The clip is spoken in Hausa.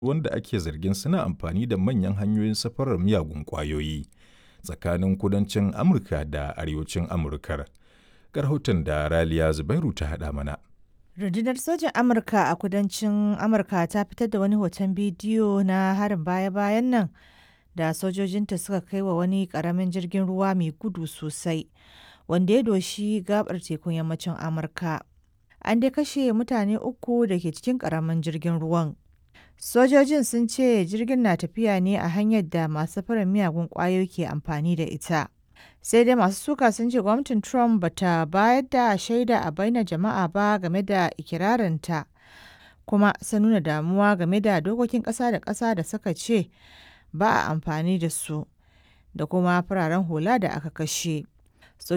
wanda ake zargin suna amfani da manyan hanyoyin safarar miyagun ƙwayoyi tsakanin kudancin Amurka da arewacin Amurkar. Ga rahoton da Raliya Zubairu ta haɗa mana. Rundunar Sojin Amurka a kudancin Amurka ta fitar da wani hoton bidiyo na harin baya-bayan nan da sojojinta suka kai wa wani ƙaramin jirgin ruwa mai gudu sosai wanda ya doshi gabar tekun yammacin Amurka. An dai kashe mutane uku da ke cikin ƙaramin jirgin ruwan. Sojojin sun ce jirgin na tafiya ne a hanyar da masu safarar miyagun ƙwayoyi ke amfani da ita. Sai dai masu suka sun ce gwamnatin Trump bata bayar da shaida a bainar jama'a ba game da ikirarinta, kuma sun nuna damuwa game da dokokin ƙasa da ƙasa da suka ce ba a amfani da su, da kuma fararen hula da aka kashe.